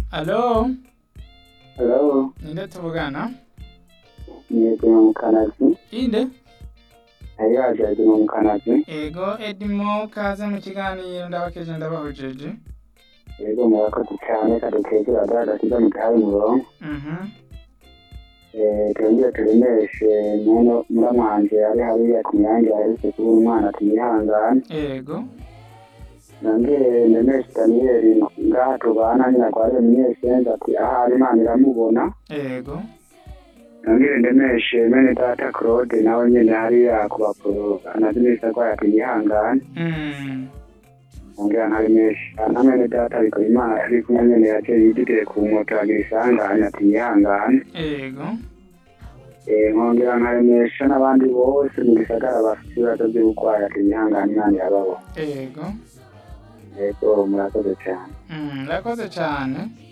Alo, Hello, ninde tuvugana? yego mu kanazi Inde? ayo ajaje mu kanazi Ego Edimo kaze mu kiganiro ndabakeje ndabahojeje. yego murakoze cyane kadukegera dagasiga mu kahaye umurongo Mhm. eh twongere turemeshe muno muramwanje ari hariya ku nyange yahise kubura umwana tumwihangane Ego. nongere ndemeshe daniyeli ngaha tubana nyina kwa remyeshenza ati ahari imana iramubona Ego. nongere ndemeshe mene data claude nawe nyene hariya ku bapuro anazi neza arwaye ati yihangane Mm. ongera ntabimesha na mwene data bikora imana turi kumwe nyene yaciye yididire ku moto agira isanganya ati yihangane Ego. Eh, nkongera nkaremesha n'abandi bose mu gisagara bafite ibibazo by'uburwayi ati yihangane imana irababona Ego. yego murakoze cyane Mm, Rakoze cyane.